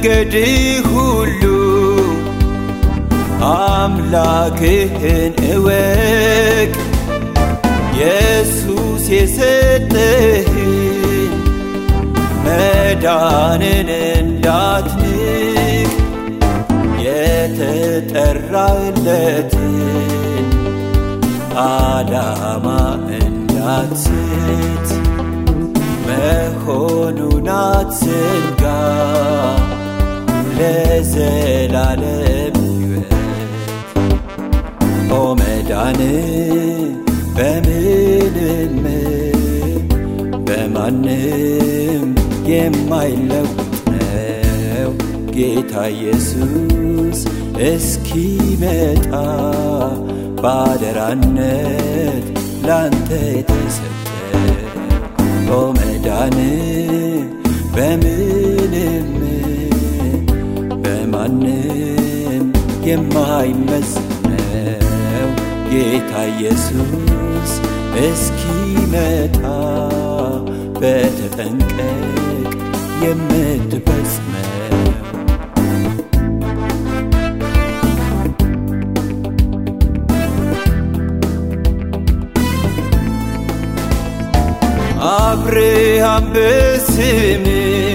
በመንገድ ሁሉ አምላክህን እወቅ ኢየሱስ የሰጠህን መዳንን እንዳትንቅ የተጠራለትን ዓላማ እንዳትስት መሆኑን አትዘንጋ ለዘላለም ሕይወት ኦ መዳን በምንም በማንም የማይለውጥ ነው ጌታ ኢየሱስ እስኪመጣ ባደራነት ላንተ የተሰጠ ኦ መዳን በምንም በማንም የማይመዝነው ጌታ ኢየሱስ እስኪመጣ በተጠንቀቅ የምትፈጽመው አብርሃም በስም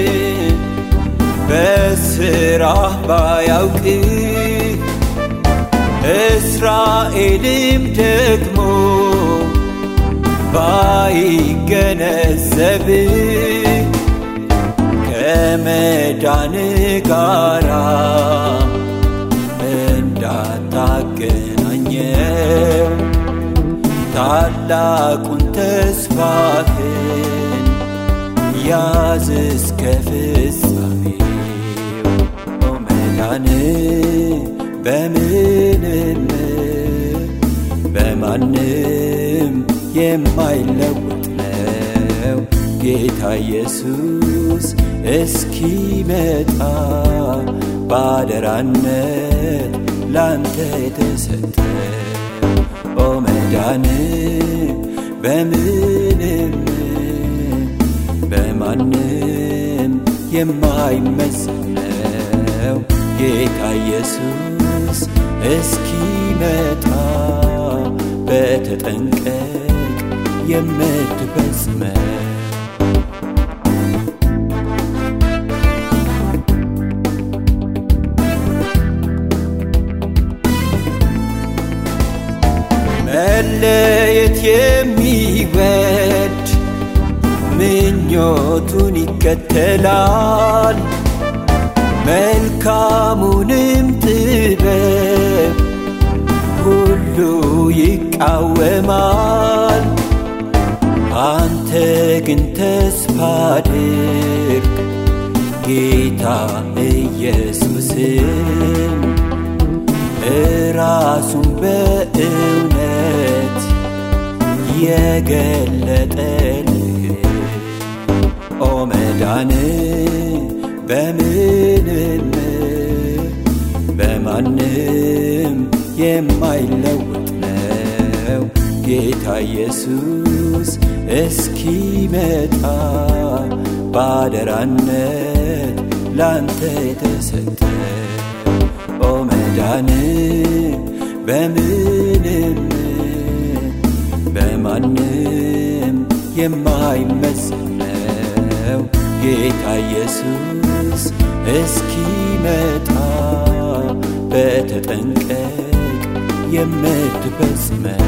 በስራህ ባያውቅ እስራኤልም ደግሞ ባይገነዘብ ከመዳን ጋራ እንዳታገናኘው ታላቁን ተስፋህን ያዝ እስከ ፍጻሜው ኦ መዳን በምንም በማንም የማይለውጥ ነው ጌታ ኢየሱስ እስኪመጣ ባደራነት ላንተ የተሰጠ ኦ መዳን በምንም በማንም የማይመዘነው ጌታ ኢየሱስ እስኪመጣ በተጠንቀቅ የምትፈጽመው መለየት የሚወድ ምኞቱን ይከተላል መልካሙንም ጥበብ ሁሉ ይቃወማል አንተ ግን ተስፋ አድርግ ጌታ ኢየሱስን እራሱን በእውነት የገለጠልህ ኦ መዳን በምንም በማንም የማይለውጥ ነው ጌታ ኢየሱስ እስኪመጣ ባደራነት ላንተ የተሰጠ ኦ መዳን በምንም በማንም የማይመዘነው ጌታ ኢየሱስ እስኪመጣ በተጠንቀቅ የምትፈጽመው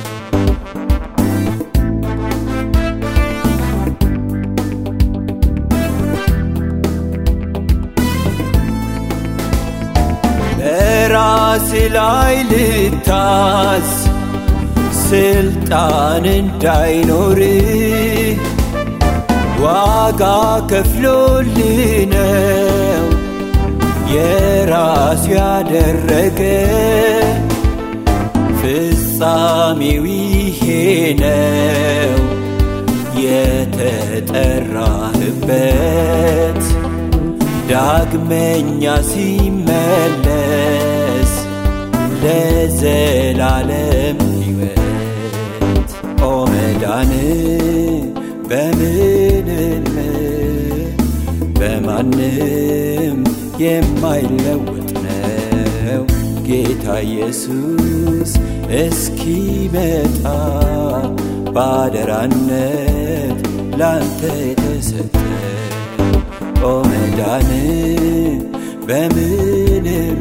በራስ ላይ ልታዝ ስልጣን እንዳይኖር ዋጋ ከፍሎልነው የራሱ ያደረገ ፍጻሜው ይሄ ነው የተጠራህበት ዳግመኛ ሲመለስ ለዘላለም ሕይወት ኦ መዳን በምንም በማንም የማይለወጥ ነው ጌታ ኢየሱስ እስኪመጣ ባደራነት ላንተ የተሰጠ ኦ መዳን በምንም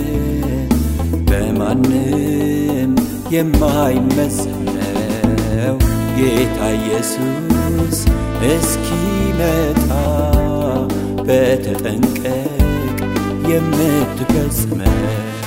በማንም የማይመዘን ነው ጌታ ኢየሱስ እስኪመጣ በተጠንቀቅ የምትፈጽመው